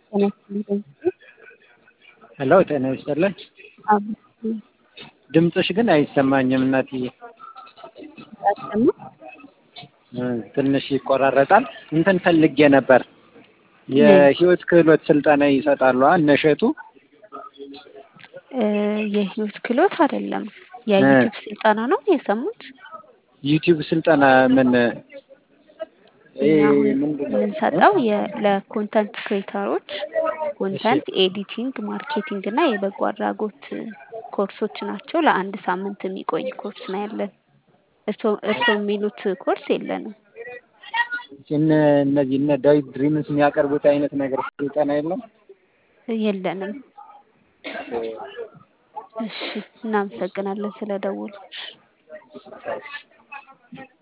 ጤና ይስጥልኝ። ሄሎ ጤና ይስጥልኝ። አብሮ ድምፅሽ ግን አይሰማኝም እናትዬ። አሰማ እ ትንሽ ይቆራረጣል። እንትን ፈልጌ ነበር የህይወት ክህሎት ስልጠና ይሰጣሉ እነ እሸቱ? እ የህይወት ክህሎት አይደለም የዩቲዩብ ስልጠና ነው የሰሙት። ዩቲዩብ ስልጠና ምን ይሄ እኛ አሁን ምንድን ነው? የምንሰጠው የ- ለኮንተንት ክሬተሮች ኮንተንት ኤዲቲንግ፣ ማርኬቲንግ እና የበጎ አድራጎት ኮርሶች ናቸው። ለአንድ ሳምንት የሚቆይ ኮርስ ነው ያለን። እርስዎ እርስዎ የሚሉት ኮርስ የለንም። እነ እነዚህ እነ ዳዊት ድሪምስ የሚያቀርቡት አይነት ነገር ስልጠና የለም? የለንም። እሺ እናመሰግናለን ስለደወሉ።